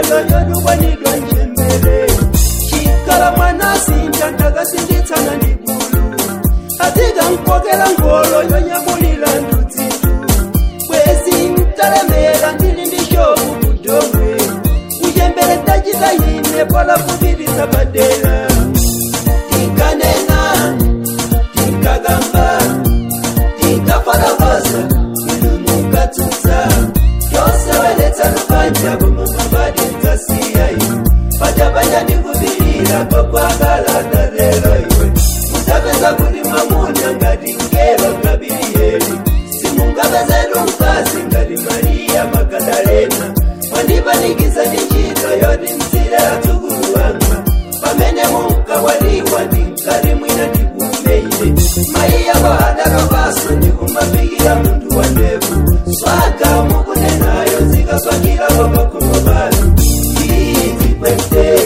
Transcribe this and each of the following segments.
nyengo yodukwanidwa njembere chikala mwana sinja ndakasinditsana ndigulu atika nkokela ngolo yonyamulira ndudzitu bwezi mtalemera ndili ndi shovu kudomwe kujembere ndachita ine polakupitisa padera tinkanena tinkagamba tinkafalakosa inu mukatsutsa toseweletsa lupanja kumumabadi mdzasiya iwe pachapanya ndikuvilira kokwakalata lero iwe mutapeza kuti mwamuna ngati ngelo gabilieli simungapezetu mkazi ngati mariya magadalena mwandipanikiza ndi ntchito yoti mtsire atsukulu wanga pamene munkawaliwa ndinkati mwina ndikumeire mayi yako adalopaso ndikumapikira munthu wa ndevu swaga mukunenayo zikaswakirako pakhomo panu izikwete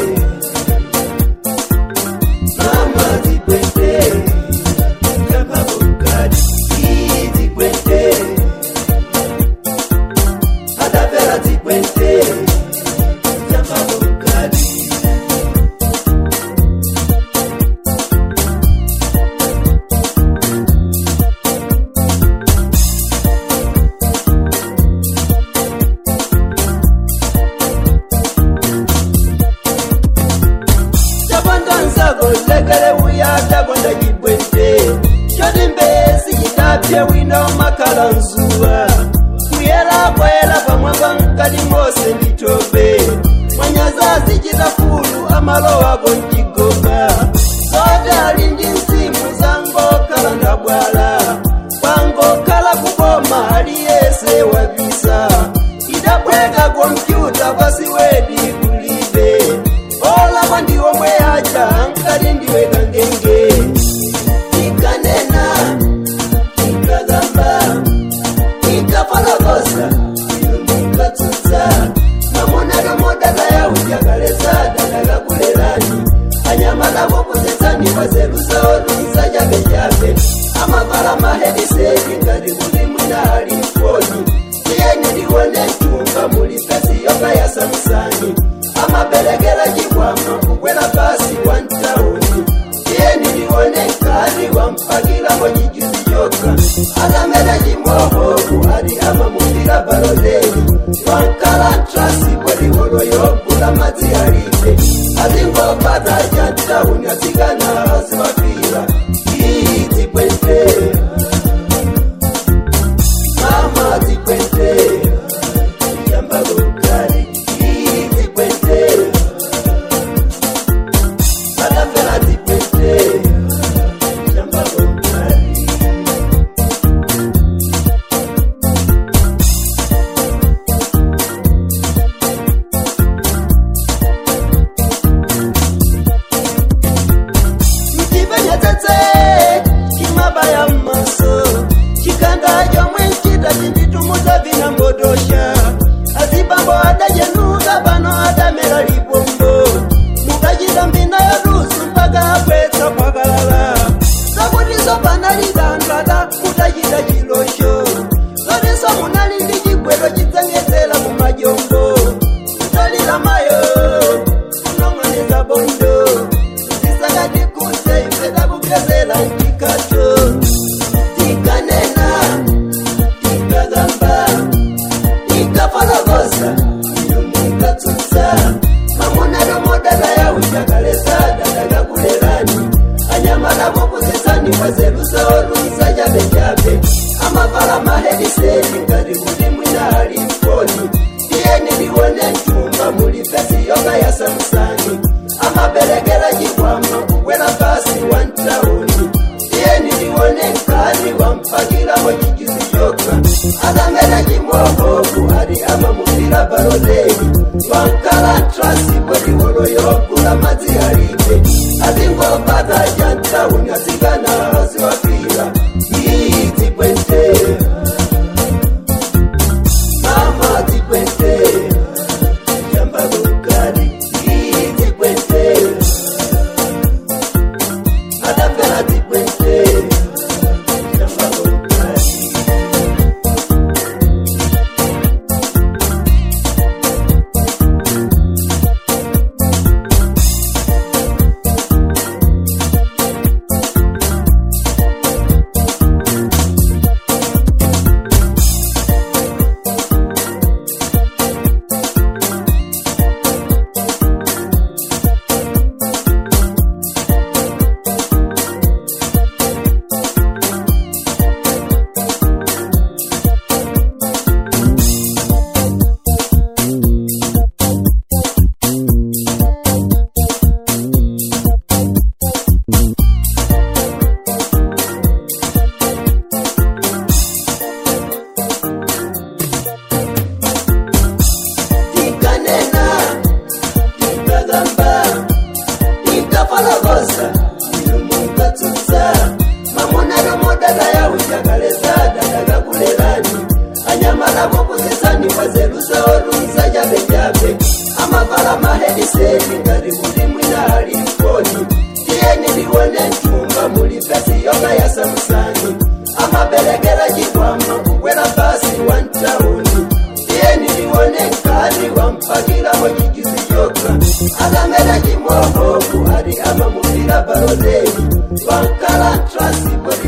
mama zikwete kapabukati izikwete adapera zikwete kapabukati chapandanzako lekele uyatakonda chibwete choti mbesi chitapye wino makhala nzuwa kuyela kwela pamwamba mkati mose nditope mwanyazazi chitafulu amalowako mchigoba sote ali ndi mzimu zangokhala ndabwala kwangokhala kuboma aliyese wabisa idabweka kompyuta pasiwedi kulibe olaba ndiwomwe aja nkati ndiwe kangenge ikanena ikagamba ikapalakosa iwe munkatsutsa mamonero modaka yaujakalesa dadakakulelani anyamala mopozetsani pazerusaotuisa chabe chabe amavala mahediseti ngati kuti mwina ali mfoni tiyeni ndiwone mtumba muli pesi yoka ya samusani amaberekera chikwama kukwela pasi wa ntauni tiyeni ndiwone nkati wampakilamo chijuzi choka atamera chimohoku ati amamupira baloleni wankalantrasi kweliwolo yogula madzi alibe atingopata cha ntauni atsikana aziwapira idzikwete mama dzikwete yambagokali idzikwete atapera dzikwete yambagokali mchipenyetsetse chimabaya mmaso chikanda chomwe nchita chinditumudza vina mbodosha azibambo adachenuka pano adamera lipombo mukachita mbina yalusu mpaka apwetsa pakalala zakutiso panali danthu ada mutachita chilosho zotiso munali ndi chigwero chidzang'edzera mumajombo kutalira mayo kunong'oneza bondo tisakatikuse ife takugezela mchikato tikanena tikagamba tikafalakosa iyo munkatsutsa mamonero modala yauchakalesa dadakakulelani anyamala mopozetsani kwazerusaolusa chabe chabe amavala mahediseti ngati kuti mwina ali mfoni tiyeni ndiwone mtumba muli pesi yoka ya samusani amaberekera chikwama kukwela pasi wa ntauni tiyeni ndiwone nkati wampakilamo chijuzi choka atamera chimohoku ati amamupira baloleni wankalantrasi kweliwolo yogula madzi alibe atingopata cha ntauni atsikana aziwapira idzikwete mama dzikwete yambagokali idzikwete adapera dzikwete yambagokali mukani wazeruzaorunza jabejabe amavala mahediseni ngari muri mwinahali mkoni tiyeni liwone ntumba muli pesi yoga ya samusani amabelegera jikwama kukwela basi wa ntauni tiyeni liwone nkani wampakilamo jigizi joka agamera jimwohoku ali amamupira balodeni wankala trasi